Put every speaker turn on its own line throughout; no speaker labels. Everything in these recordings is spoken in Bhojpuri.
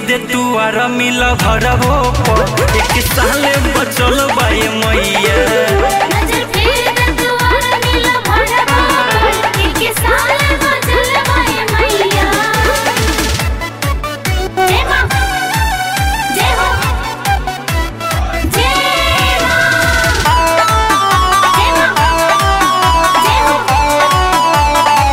दे तू आर मिल भरबो पर एक साल बचल बाए मैया
नजर फेर दे दुआर नील भरवा एक साल बचल बाए मैया जय मां जय हो जय मां जय मां जय हो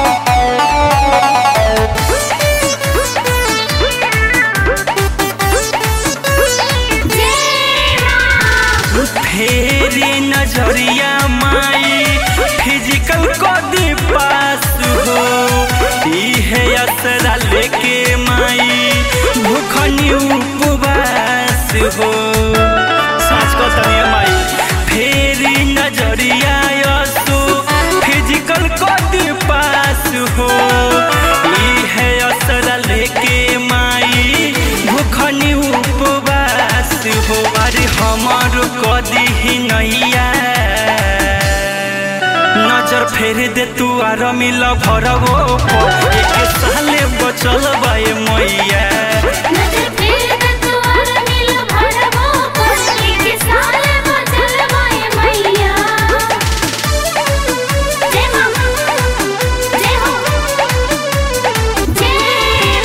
जय मां
फेरी नजरिया माई फिजिकल कदी पास हो इहे असरा लेके माई भूखनी उपवास हो साँच को तनिया माई फेरी नजरिया यसो फिजिकल कदी पास हो इहे असरा लेके माई भूखनी उपवास हो अरे हमार कदी ही नैया नजर फेर दे तू आर मिल भरबो पर एक साले बचल बाए मैया
नजर फेर दे दुआर नील भरवा एक साल बचल बाए मैया जय मां जय हो जय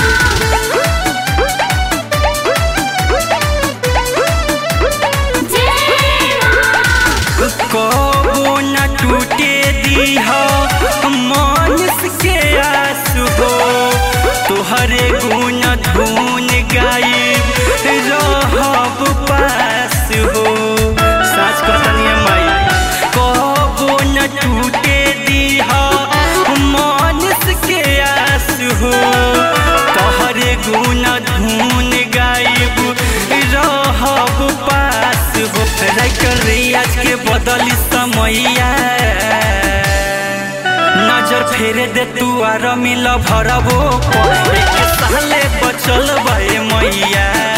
मां जय मां
कबो न टूटे दीह मनुष्य के आस हो तोहरे गुण धुन गाइब रहब पास हो साँच कतनिया माई कबो न टूटे दीह मनुष्य के आस हो तोहरे गुण धुन गाइब रहब पास हो राइटर रियाज के बदली समैया नजर फेरे दे तू आर मिल भरबो पर एक साले बचल बाए मैया